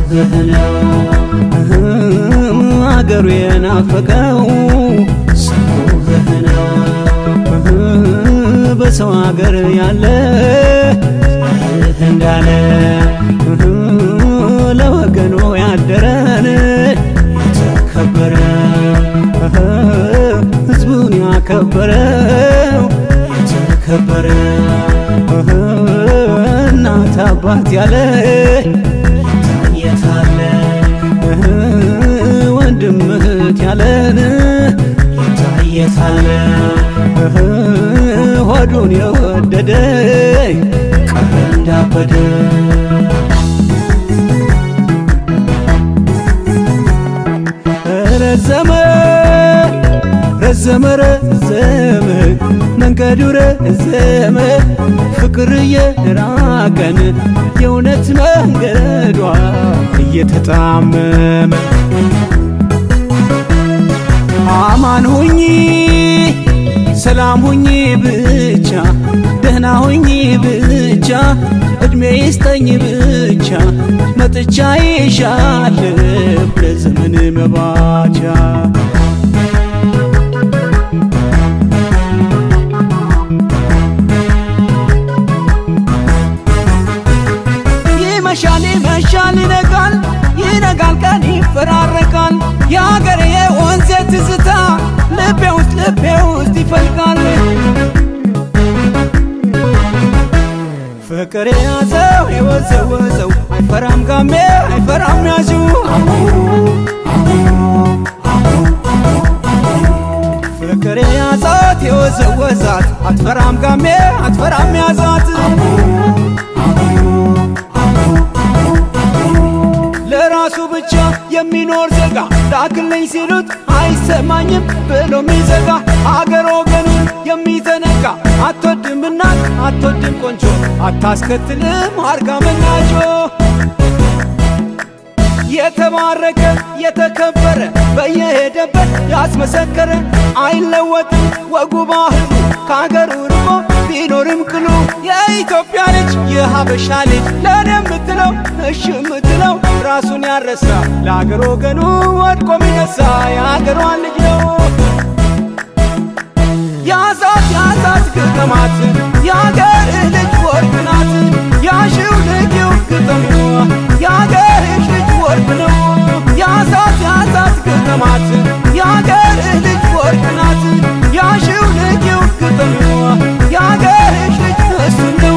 ሰውህ ነው አገሩ የናፈቀው ሰውህ ነው በሰው አገር ያለ እንዳለ ለወገኑ ያደረን የተከበረ ሕዝቡን ያከበረው የተከበረ እናት አባት ያለ የታለ ወንድም እህት ያለን የታየታለ ሆዱን የወደደ ቀረ እንዳበደ ረዘመ ረዘመ ረዘመ መንገዱ ረዘመ ፍቅር እየራቀን የእውነት መንገዷ እየተጣመመ አማን ሁኚ ሰላም ሁኚ ብቻ ደህና ሁኚ ብቻ እድሜ ይስጠኝ ብቻ መጥቻ ይሻለሁ ለዘመን መባቻ ይመሻል ይመሻል ይነጋል ይነጋል ቀን ይፈራረቃል የአገሬ የወንዜ ትዝታ ልቤ ውስጥ ልቤ ውስጥ ይፈልቃል ፍቅር የያዘው የወዘወዘው አይፈራም ጋሜ አይፈራም ያዙ ፍቅር የያዛት የወዘወዛት አትፈራም ጋሜ አትፈራም ያዛት ለራሱ ብቻ የሚኖር ዜጋ ላክልኝ ሲሉት አይሰማኝም ብሎ የሚዘጋ አገር ወገኑን የሚዘነጋ አትወድም እናት አትወድም ቆንጆ አታስከትልም አርጋ መናጆ የተባረከ የተከበረ በየሄደበት ያስመሰከረ አይለወጥም ወጉ ባህሉ ከአገሩ ርቆ ቢኖርም ቅሉ የኢትዮጵያ ልጅ የሀበሻ ልጅ ለእኔ የምትለው እሽ የምትለው ራሱን ያረሳ ለአገር ወገኑ ወድቆ ሚነሳ የአገሯን ልጅ ነው ያዛት ያዛት ግጥማት የአገርህ ልጅ ወርቅ ናት ያሽው ልጊው ግጥም የአገርሽ ልጅ ወርቅ ነው ያዛት ያዛት ግጥማት የአገርህ ልጅ ወርቅ ናት ያሽው ልጊው ግጥም የአገርሽ ልጅ እሱ ነው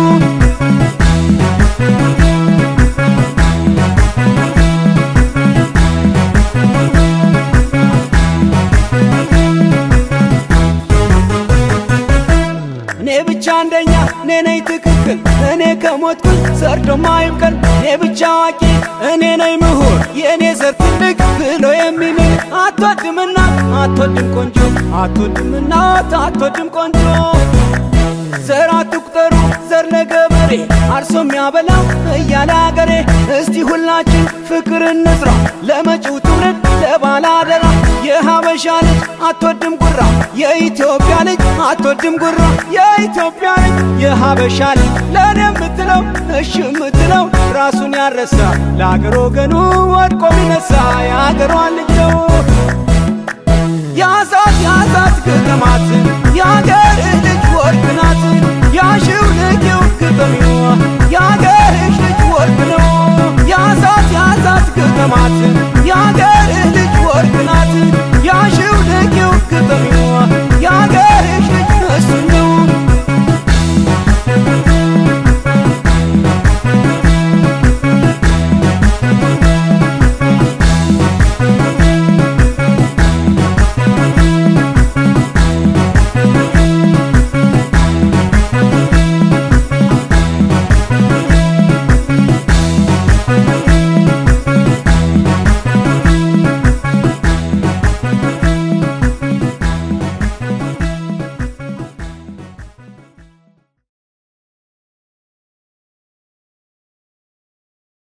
እኔ ብቻ አንደኛ እኔ ነኝ ትክክል እኔ ከሞትኩኝ ሰርዶ ማይብቀል እኔ ብቻ አዋቂ እኔ ነኝ ምሁር የእኔ ዘር ትልቅ ብሎ የሚምል አትወድም እናት አትወድም ቆንጆ አትወድም እናት አትወድም ቆንጆ ዘር አትቁጠሩ ዘር ለገበሬ አርሶ የሚያበላው እያለ አገሬ እስቲ ሁላችን ፍቅር እንስራ ለመጪው ትውልድ ለባላደራ የሀበሻ ልጅ አትወድም ጉራ የኢትዮጵያ ልጅ አትወድም ጉራ የኢትዮጵያ ልጅ የሀበሻ ልጅ ለእኔ የምትለው እሽ የምትለው ራሱን ያረሳ ለአገር ወገኑ ወድቆ ሚነሳ የአገሯን ልጅ ነው ያዛት ያዛት ግጥማት የአገርህ ልጅ ወርቅ ናት ያሽው ልጊው ግጥም የአገርሽ ልጅ ወርቅ ነው ያዛት ያዛት ግጥማት የአገር